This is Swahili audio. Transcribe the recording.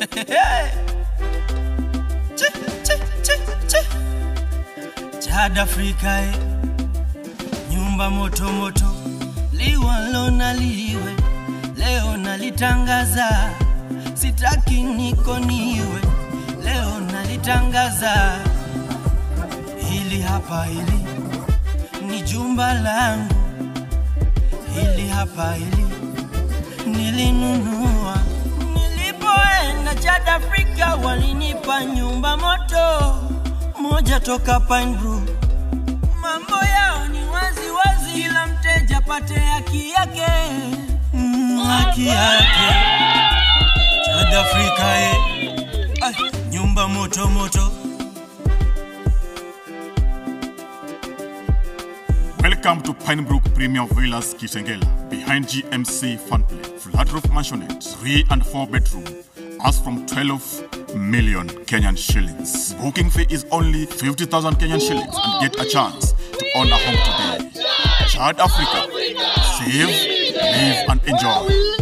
Chi, chi, chi, chi. Chad Afrika eh. Nyumba moto moto liwalo na liwe leo nalitangaza, sitaki niko niwe leo nalitangaza. Hili hapa hili ni jumba langu, hili hapa hili nilinunua nilipoenda Chad Afrika, walinipa nyumba moto moja toka Pine Grove. Mambo yao ni wazi wazi, kila mteja pate haki yake, mm, haki yake. Chad Afrika eh. Ay, nyumba moto moto Welcome to Pinebrook Premium Villas Kitengela, behind GMC Funplay. Flat roof mansionette, 3 and 4 bedroom. As from 12 million Kenyan shillings. Booking fee is only 50,000 Kenyan shillings and get a chance to own a home today. Chad Africa. Save, live and enjoy.